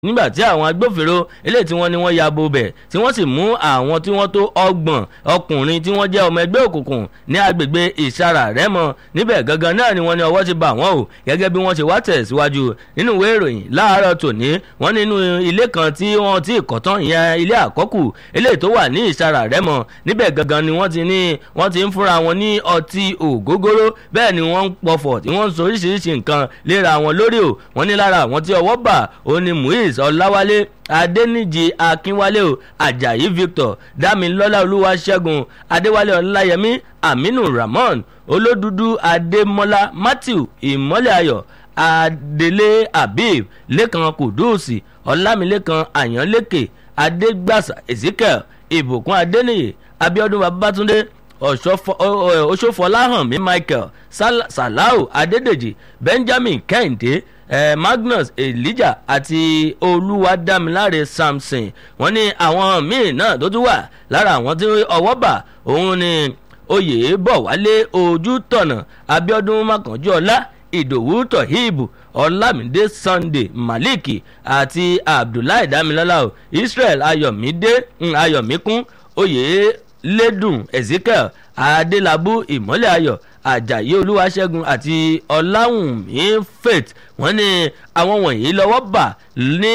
nígbà tí àwọn agbófinró eléyìí tí wọ́n ní wọ́n ya bo bẹ̀ tí wọ́n sì mú àwọn tí wọ́n tó ọgbọ̀n ọkùnrin tí wọ́n jẹ́ ọmọ ẹgbẹ́ òkùnkùn ní agbègbè ìsara rẹ́mọ níbẹ̀ gangan náà ni wọ́n ní ọwọ́ ti bà wọ́n o gẹ́gẹ́ bí wọ́n ṣe wá tẹ̀síwájú nínú ìwé ìròyìn láàárọ̀ tòní wọ́n nínú ilé kan tí wọ́n ti kọ́ tán ìyẹn ilé àkọ́kù eléyìí tó wà ní ìsara rẹ́mọ níbẹ̀ gangan ni wọ́n ti ní wọ́n ti ń fúnra wọn ní ọtí ògógóró bẹ́ẹ̀ ni wọ́n ń pọ̀fọ̀ tí wọ́n ń sọ oríṣiríṣi nǹkan léra wọn lórí o wọ́n ní lára àwọn tí ọwọ́ bà ó ní muiz ọláwálé adẹnijì akínwálé o ajayi victor damilọlá olúwaṣẹ́gun adéwálé ọláyẹmí aminu ramon olódùdú adémọlá matthew ìmọ́lẹ̀ ayọ̀ adélé habib lẹ́kan kùdùsì ọlámilẹ́kan àyànlẹ́kẹ̀ adégbàsá ezekiel ìbùkún adéníyè abiodun babatunde ọ̀ṣọ́fọláhànmí michael salau adédèjì benjamin kẹ́hìndé eh, magnus elijah àti olúwadámiláre samson wọ́n ní àwọn míì náà tó tún wà lára àwọn tí ọwọ́ bà òun ni oyè bọ̀ wálé ojú tọ̀nà abiodun makanjuọlá ìdòwú tohib ọlámídé sunday malik àti abdullahi damilọ́lá o israel ayọ̀mídé ayọ̀míkún oyè lẹ́dùn ezekiel adélábù ìmọ́lẹ̀ ayọ̀ ajayi olúwaṣẹ́gun àti ọláwùnmí faith wọ́n ní àwọn wọ̀nyí lọ́wọ́ bà ní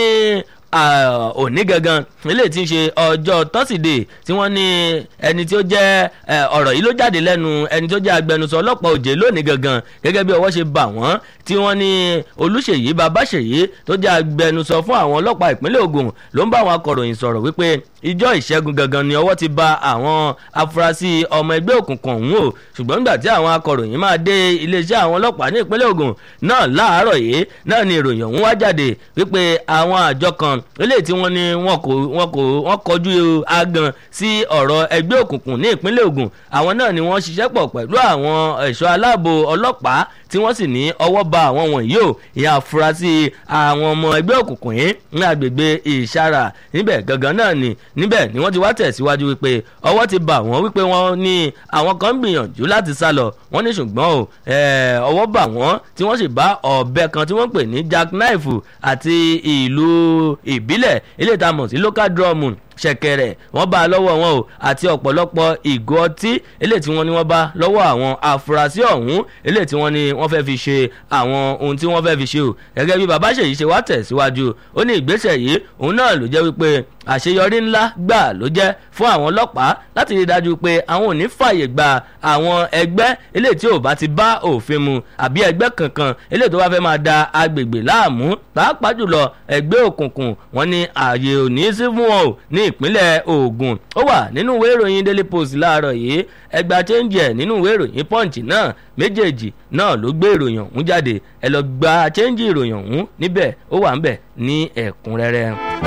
òní gangan eléyìí tí ń ṣe ọjọ́ tọ́sídẹ̀ẹ́ tí wọ́n ní ẹni tí ó jẹ́ ọ̀rọ̀ yìí ló jáde lẹ́nu ẹni tó jẹ́ agbẹnusọ ọlọ́pàá òjè lónìí gangan gẹ́gẹ́ bí ọwọ́ ṣe bà wọ́n tí wọ́n ní olùṣèyí babáṣèyí tó jẹ́ agbẹnusọ fún àwọn ọlọ́pàá ìpínlẹ̀ ogun ló ń bá àwọn akọ̀ròyìn sọ̀rọ̀ wípé ìjọ ìṣẹ́gun gangan ni ọwọ́ ti ba àwọn afurasí ọmọ ẹgbẹ́ òkùnkùn ọ̀hún o ṣùgbọ́n nígbà tí àwọn akọ̀ròyìn máa dé iléeṣẹ́ àwọn ọlọ́pàá ní ìpínlẹ̀ ogun náà láàárọ̀ yìí náà ni ìròyìn ọ̀hún wá jáde wípé àwọn àjọ kan eléyìí tí wọ́n ní wọn kò wọn kò wọ́n kọjú agan sí ọ̀rọ̀ ẹgbẹ́ òkùnkùn ní ìpínlẹ̀ ogun àwọn náà ni wọ́n ṣiṣẹ́ pọ̀ pẹ̀lú àwọn ẹ̀ṣọ́ aláàbò ọlọ́pàá tí wọ́n sì ní ọwọ́ ba àwọn wọ̀nyí o ìyá afurasí àwọn ọmọ ẹgbẹ́ òkùnkùn yìí ní agbègbè ìṣara níbẹ̀ gangan náà ni níbẹ̀ ni wọ́n ti wá tẹ̀síwájú wípé ọwọ́ ti bà wọ́n wípé wọ́n ní àwọn kan ń gbìyànjú láti sá lọ wọ́n ní ṣùgbọ́n o ọwọ́ bà wọ́n tí wọ́n sì bá ọ̀bẹ kan tí wọ́n pè ní jack knife àti ìlú ìbílẹ̀ ilé ìtamọ̀ sí local drum ṣẹ̀kẹ̀rẹ̀ wọ́n bá a lọ́wọ́ wọn o àti ọ̀pọ̀lọpọ̀ ìgò ọtí eléyìí tí wọ́n ní wọ́n bá lọ́wọ́ àwọn afurasí ọ̀hún eléyìí tí wọ́n ní wọ́n fẹ́ fi ṣe àwọn ohun tí wọ́n fẹ́ fi ṣe o gẹ́gẹ́ bí bàbá ṣèyí ṣe wá tẹ̀síwájú ó ní ìgbésẹ̀ yìí òun náà ló jẹ́ wípé àṣeyọrí ńlá gbà ló jẹ́ fún àwọn ọlọ́pàá láti rí i dájú pé àwọn ò ní fààyè gba àwọn ẹgbẹ́ eléyìí tí ò bá ti bá òfin mu àbí ẹgbẹ́ kankan eléyìí tó bá fẹ́ máa da agbègbè láàmú pàápàá jùlọ ẹgbẹ́ òkùnkùn wọn ní ààyè ò ní sí fún wọn o ní ìpínlẹ̀ ogun ó wà nínú ìwé ìròyìn daily post láàárọ̀ yìí ẹgbàá chẹ́ǹjì ẹ̀ nínú ìwé ìròyìn punch náà méjèèjì náà ló gbé ìròyìn ọ̀hún jáde ẹ lọ gba chẹ́ǹjì ìròyìn ọ̀hún níbẹ̀ ó wà ń bẹ̀ ní ẹ̀kúnrẹ́rẹ́.